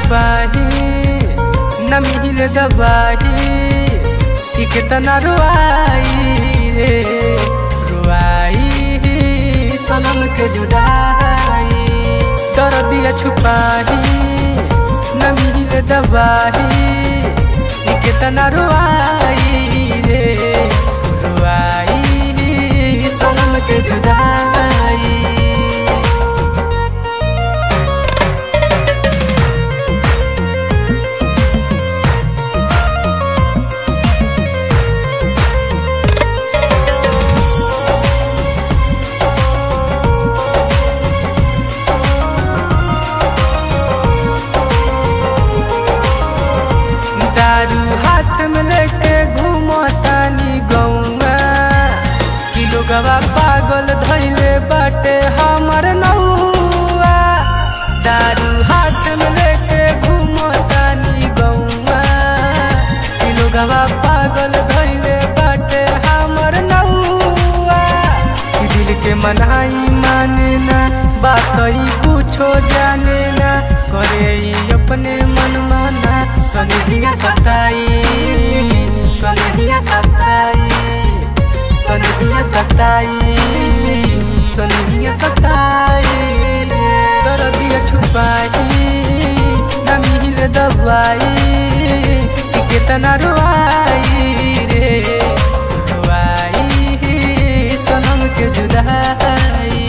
छुपाही न मिल दबाही कि कितना रुआई रे रुआई सनम के जुदाई दर्दिया छुपाही न मिल दबाही कि कितना रुआई रे रुआई सनम के जुदाई दारू हाथ में लेके घूमो तानी गौआ किलो गवा पागल धैले बाटे हमर नौआ दारू हाथ में लेके घूमो तानी गौआ किलो गवा पागल धैले बाटे हमर नौआ कि दिल के मनाई माने ना बात ही कुछो जाने ना करे ही अपने मन माना सनहिया सताई सनहिया सताई सनहिया सताई सनहिया सताई दर्दिया छुपाई न मिल दबाई कि कितना रुआई रे रुआई सनम के जुदाई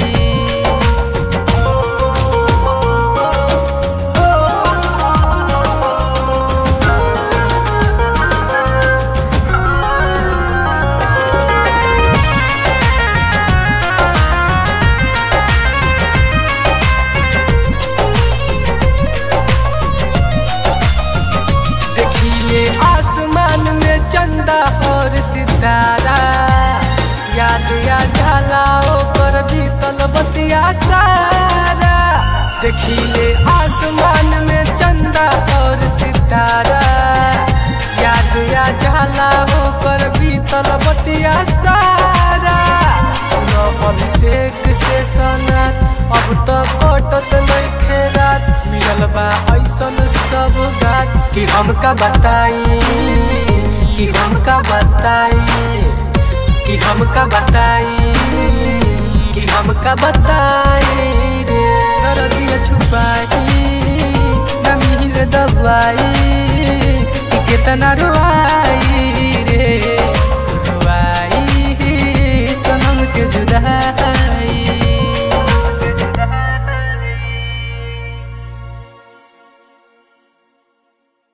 देखिए आसमान में चंदा और सितारा याद या झाला पर बीतल बतिया सारा देखिए आसमान में चंदा और सितारा याद या झाला पर बीतल बतिया सारा सुनो अभिषेक से सनत अब तो कटत नइखे रात मिलल बा ऐसन सब बात कि हमका बताई कि हमका बताई कि हमका बताई कि हमका बताई रे दर्दिया छुपाई न मिल दबाई कि कितना रुआ